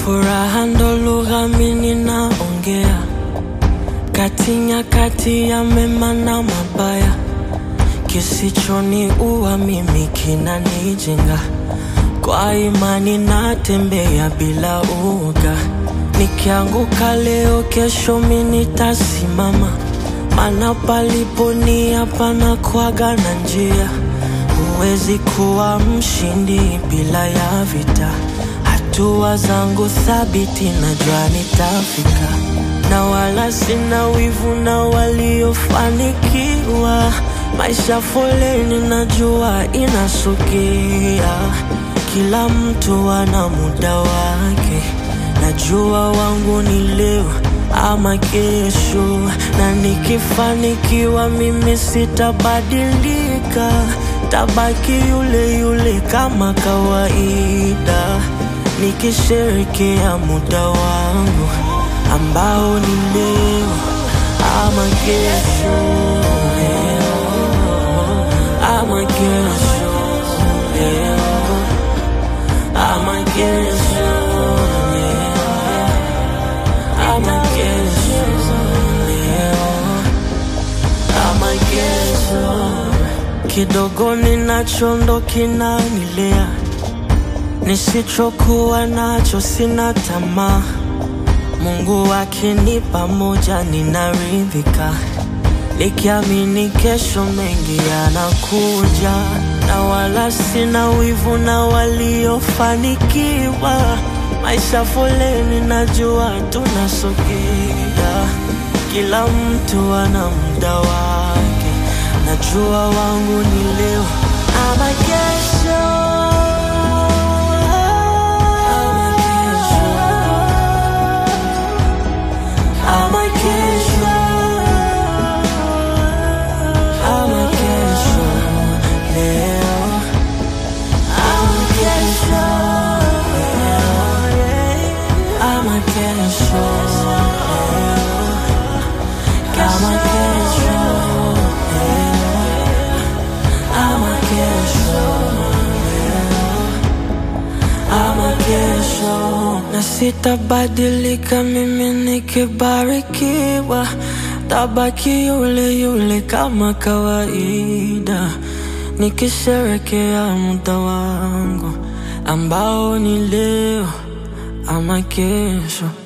Furaha ndo lugha mimi naongea, kati nyakati ya mema na mabaya, kisichoniua mimi kinanijenga. Kwa imani natembea bila uoga, nikianguka leo, kesho mimi nitasimama, maana palipo nia panakuwaga na njia. Huwezi kuwa mshindi bila ya vita. Hatua zangu thabiti, najua nitafika, na wala sina wivu na waliofanikiwa. Maisha foleni, najua inasogea, kila mtu ana muda wake. Najua wangu ni leo ama kesho, na nikifanikiwa mimi sitabadilika, tabaki yule yule kama kawaida, nikisherekea muda wangu ambao ni leo ama kesho, leo ama kesho, leo ama kesho, leo ama kesho, leo ama kesho. Kidogo ninacho ndo kinanilea, nisichokuwa nacho sina tamaa. Mungu akinipa moja ninaridhika, nikiamini kesho mengi yanakuja, na wala sina wivu na waliofanikiwa. Maisha foleni, najua tunasogea, kila mtu ana muda wake. Najua wangu ni leo ama kesho, ama kesho, ama kesho, ama kesho, leo ama kesho, leo ama kesho, leo kama kesho, leo ama kesho, leo ama kesho, na sitabadilika mimi nikibarikiwa, tabaki yule yule kama kawaida, nikisherekea muda wangu ambao ni leo ama kesho.